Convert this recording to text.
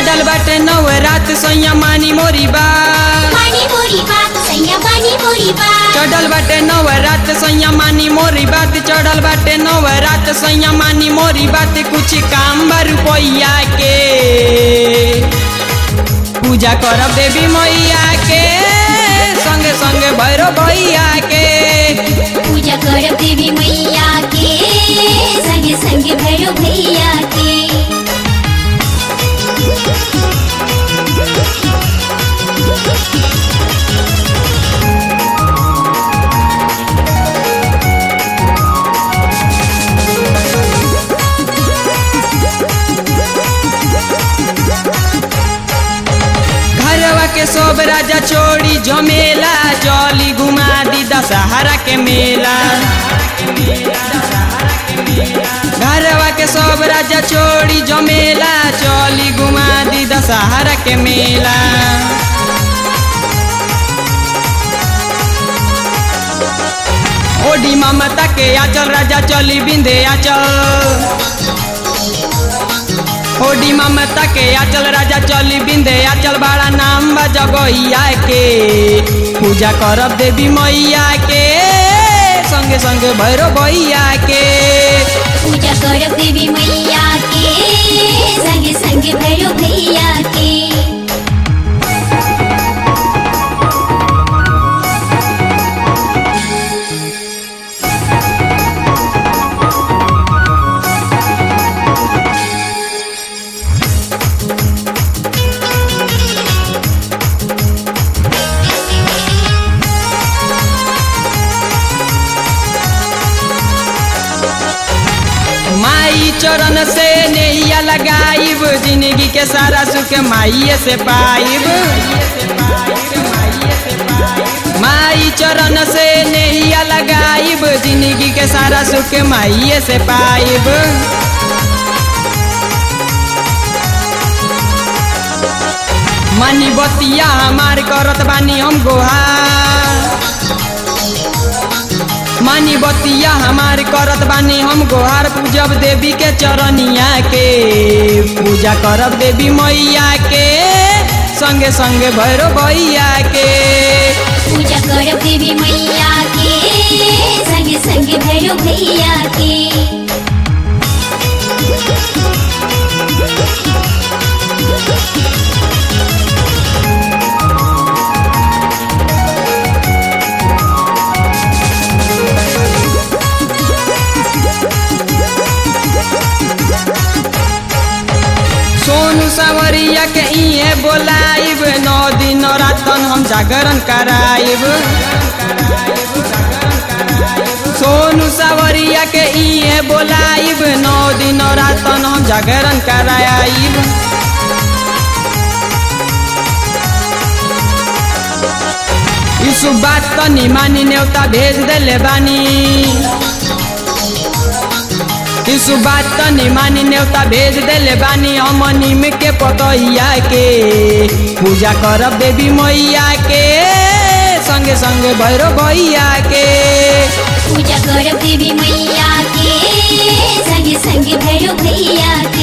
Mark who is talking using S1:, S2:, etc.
S1: चढ़ल बाटे नव रात सैया मानी मोरी बात
S2: मानी मोरी बात सैया मानी मोरी बात
S1: चढ़ल बाटे नव रात सैया मानी मोरी बात चढ़ल बाटे नव रात सैया मानी मोरी बात कुछ काम बा रुपैया के पूजा करब देवी मैया के संगे संगे भैरव भैया के
S2: पूजा करब देवी मैया के संगे संगे भैरव भैया के
S1: घरवा के सब राजा छोड़ी जमेला जली घुमा दी दशहरा के मेला घरवा के सब राजा छोड़ी जमेला चली घुमा दी दशहरा के मेला ओडी ममता के आचल राजा चली बिंदे आचल ओडी ममता के आचल राजा चली बिंदे आचल बड़ा नाम बा जगहिया के पूजा करब देवी मैया के संगे संगे भैरव भैया के
S2: पूजा करब देवी मैया के संगे संगे भैरव भैया के
S1: माई चरण से नैया लगाइब जिंदगी के सारा सुख माइये से पाइब माई चरण से नैया लगाइब जिंदगी के सारा सुख माइये से पाइब मनी बतिया हमार करत बानी हम गोहार मानी बतिया हमार करत बानी हम गोहार पूजब देवी के चरनिया के पूजा करब देवी मैया के संगे संगे भैरव भैया के
S2: पूजा करब देवी मैया के संगे संगे भैरव भैया के
S1: सोनू सावरिया के इहे बोलाइब नौ दिन रातन हम जागरण कराइब सोनू सावरिया के इहे बोलाइब नौ दिन रातन हम जागरण कराइब यीशु बात तनी मानी न्योता भेज देले बानी यीशु बात तनी मानी न्योता भेज देले बानी हम नीम के पतैया के पूजा करब देवी मैया के संगे संगे भैरव भैया के
S2: पूजा करब देवी मैया के संगे संगे भैरव भैया